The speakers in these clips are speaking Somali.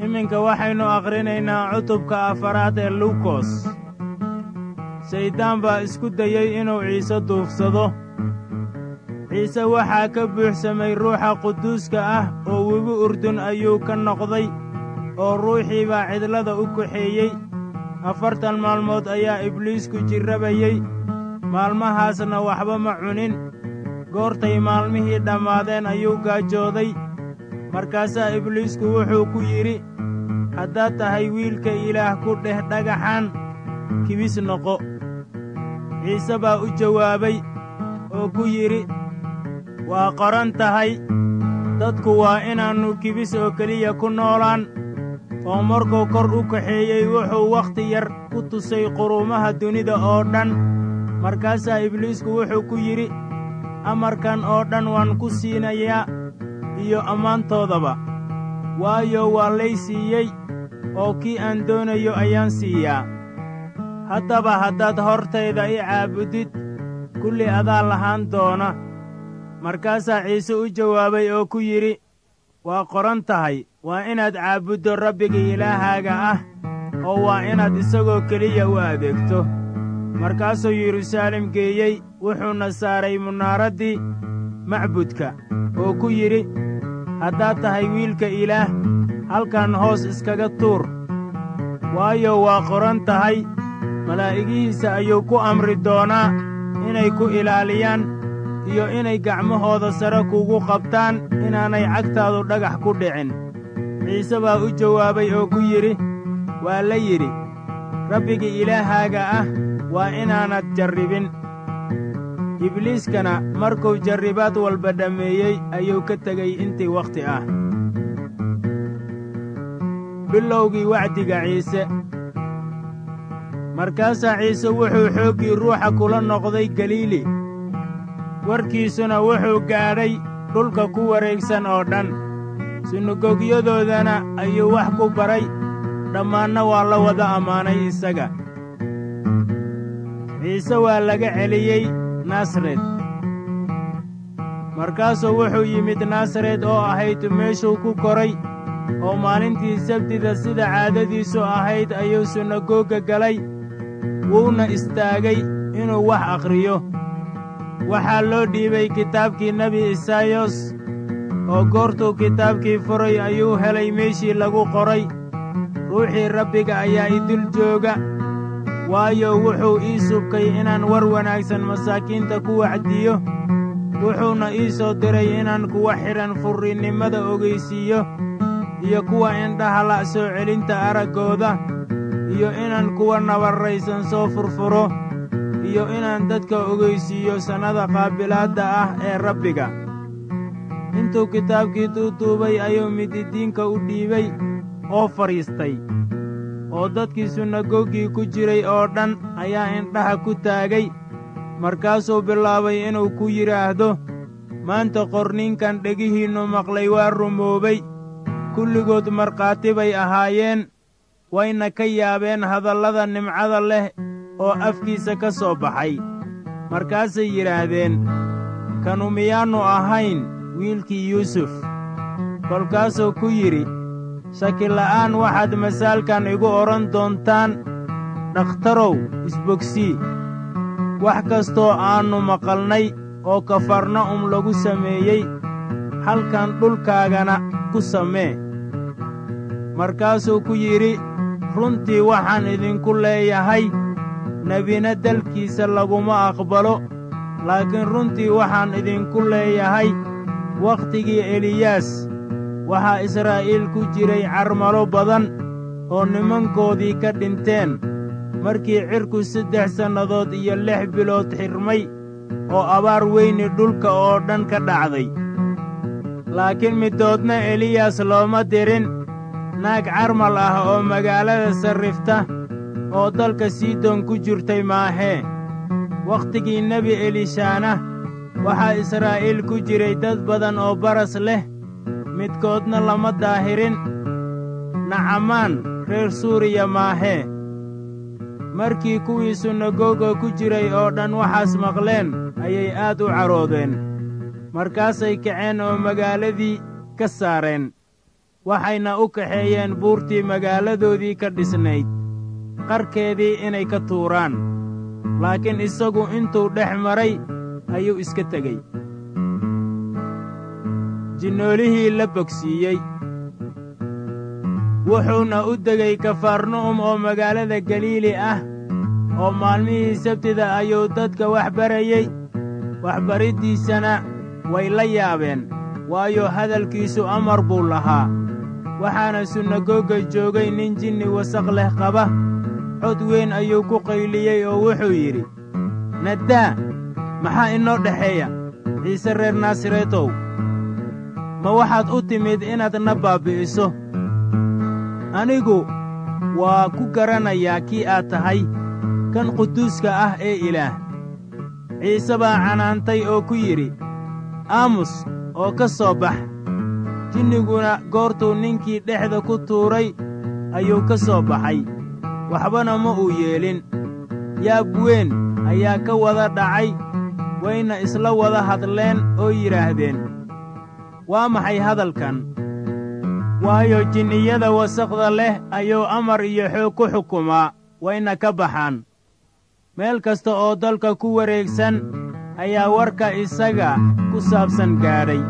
iminka waxaynu akhrinaynaa cutubka afaraad ee luukos shayddaan baa isku dayey inuu ciise duufsado ciise waxaa ka buuxsamay ruuxa quduuska ah oo webi urdun ayuu ka noqday oo ruuxii baa cidlada u kaxeeyey afartan maalmood ayaa ibliisku jirrabayey maalmahaasna waxba ma cunin goortay maalmihii dhammaadeen ayuu gaajooday markaasaa ibliisku wuxuu ku yidhi haddaad tahay wiilka ilaah ku dheh dhagaxan kibis noqo ciise baa u jawaabay oo ku yidhi waa qoran tahay dadku waa inaannu kibis oo keliya ku noolaan oo markuu kor u kaxeeyey wuxuu wakhti yar ku tusay quruumaha dunida oo dhan markaasaa ibliisku wuxuu ku yidhi amarkan oo dhan waan ku siinayaa iyo ammaantoodaba waayo waa lay siiyey oo kii aan doonayo ayaan siiyaa haddaba haddaad hortayda i caabudid kulli adaa lahaan doona markaasaa ciise u jawaabay oo ku yidhi waa qoran tahay waa inaad caabuddo rabbiga ilaahaaga ah oo waa inaad isagoo keliya u adeegto markaasuu yeruusaalem geeyey wuxuuna saaray munaaraddii macbudka oo ku yidhi haddaad tahay wiilka ilaah halkan hoos iskaga tuur waayo waa qoran tahay malaa'igihiisa ayuu ku amri doonaa inay ku ilaaliyaan iyo inay gacmahooda sare kugu qabtaan inaanay cagtaadu dhagax ku dhicin ciise baa u jawaabay oo ku yidhi waa la yidhi rabbiga ilaahaaga ah waa inaanad jarribin ibliiskana markuu jarribaad walba dhammeeyey ayuu ka tegey intii wakhti ah bilowgii wacdiga ciise markaasaa ciise wuxuu xooggii ruuxa kula noqday galiili warkiisuna wuxuu gaadhay dhulka ku wareegsan oo dhan sunagoogyadoodana ayuu wax ku baray dhammaanna waa la wada ammaanay isaga ciise waa laga celiyey nasaret markaasuu wuxuu yimid nasaret oo ahayd meeshuu ku koray oo maalintii sabtida sida caadadiisu ahayd ayuu sunagoogga galay wuuna istaagay inuu wax akhriyo waxaa loo dhiibay kitaabkii nebi isaayos oo goortuu kitaabkii furay ayuu helay meeshii lagu qoray ruuxii rabbiga ayaa idul jooga waayo wuxuu ii subkay inaan war wanaagsan masaakiinta ku wacdiyo wuxuuna ii soo diray inaan kuwa xidhan furrinnimada ogaysiiyo iyo kuwa indhaha la' soo celinta araggooda iyo inaan kuwa nabarraysan soo furfuro iyo inaan dadka ogaysiiyo sannada qaabilaadda ah ee rabbiga intuu kitaabkii duuduubay ayuu mididiinka u dhiibay oo fadhiistay oo dadkii sunagoggii ku jiray oo dhan ayaa indhaha ku taagay markaasuu bilaabay inuu ku yidhaahdo maanta qorninkan dhegihiinnu maqlay waa rumoobay kulligood markhaati bay ahaayeen wayna ka yaabeen hadallada nimcada leh oo afkiisa ka soo baxay markaasay yidhaahdeen kanu miyaannu ahayn wiilkii yuusuf kolkaasuu ku yidhi shakila'aan waxaad masaalkan igu odhan doontaan dhakhtarow isbogsii wax kastoo aannu maqalnay oo kafarna'um lagu sameeyey halkan dhulkaagana ku samee markaasuu ku yidhi runtii waxaan idinku leeyahay nebina dalkiisa laguma aqbalo laakiin runtii waxaan idinku leeyahay wakhtigii eliyaas waxaa israa'iil ku jiray carmalo badan oo nimankoodii ka dhinteen markii cirku saddex sannadood iyo lix bilood xirmay oo abaar weyni dhulka oo dhan ka dhacday laakiin midoodna eliyas looma dirin naag carmal ah oo magaalada sarrifta oo dalka sidon ku jirtay maahee wakhtigii nebi elishaana waxaa israa'iil ku jiray dad badan oo baras leh midkoodna lama daahirin nacamaan reer suuriya maahee markii kuwii sunagoga ku jiray oo dhan waxaas maqleen ayay aad u caroodeen markaasay kaceen oo magaaladii ka saareen waxayna u kaxeeyeen buurtii magaaladoodii ka dhisnayd qarkeedii inay ka tuuraan laakiin isagu intuu dhex maray ayuu iska tegey jinnoolihii la bogsiiyey wuxuuna u degay kafarnu'um oo magaalada galiili ah oo maalmihii sabtida ayuu dadka wax barayey waxbariddiisana way la yaabeen waayo hadalkiisu amar buu lahaa waxaana sunagoga joogay nin jinni wasaq leh qaba cod weyn ayuu ku qayliyey oo wuxuu yidhi naddaa maxaa inoo dhexeeya ciise reer naasareetow ma waxaad u timid inaad na baabbi'iso anigu waa ku garanayaa kii aad tahay kan quduuska ah ee ilaah ciise baa canaantay oo ku yidhi aamus oo ka soo bax jinniguna goortuu ninkii dhexda ku tuuray ayuu ka soo baxay waxbana ma uu yeelin yaab weyn ayaa ka wada dhacay wayna isla wada hadleen oo yidhaahdeen waa maxay hadalkan waayo jinniyada wasaqda leh ayuu amar iyo xoog ku xukumaa wayna ka baxaan meel kasta oo dalka ku wareegsan ayaa warka isaga ku saabsan gaadhay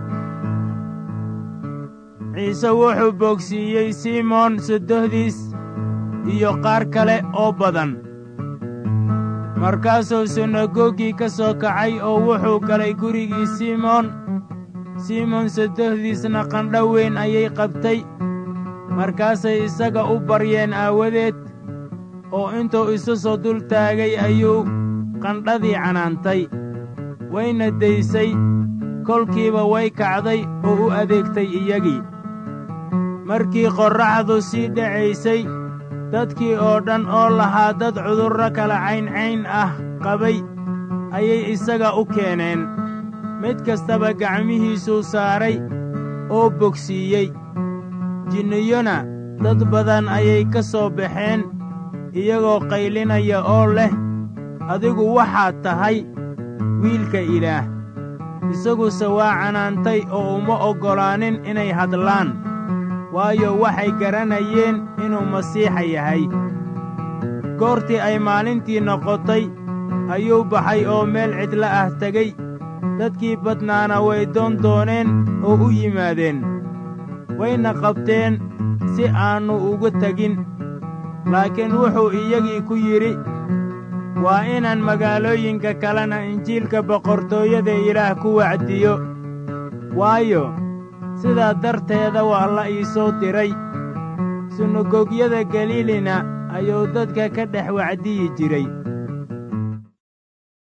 ciise wuxuu boogsiiyey simoon soddohdiis iyo qaar kale oo badan markaasuu sunagogii ka soo kacay oo wuxuu galay gurigii simoon simoon soddohdiisna qandho weyn ayay qabtay markaasay isaga u baryeen aawadeed oo intuu isu soo dul taagay ayuu qandhadii canaantay wayna daysay kolkiiba way kacday oo u adeegtay iyagii markii qorraxdu sii dhacaysay dadkii oo dhan oo lahaa dad cudurro kala cayncayn ah qabay ayay isaga u keeneen mid kastaba gacmihiisuu saaray oo bogsiiyey jinniyona dad badan ayay ka soo baxeen iyagoo qaylinaya oo leh adigu waxaad tahay wiilka ilaah isaguse waa canaantay oo uma oggolaanin inay hadlaan waayo waxay garanayeen inuu masiixa yahay goortii ay maalintii noqotay ayuu baxay oo meel cidla ah tegey dadkii badnaana way doon dooneen oo u yimaadeen wayna qabteen si aannu uga tegin laakiin wuxuu iyagii ku yidhi waa inaan magaalooyinka kalena injiilka boqortooyada ilaah ku wacdiyo waayo sidaa darteeda waa la ii soo diray sunagogyada galiilina ayuu dadka ka dhex wacdiyi jiray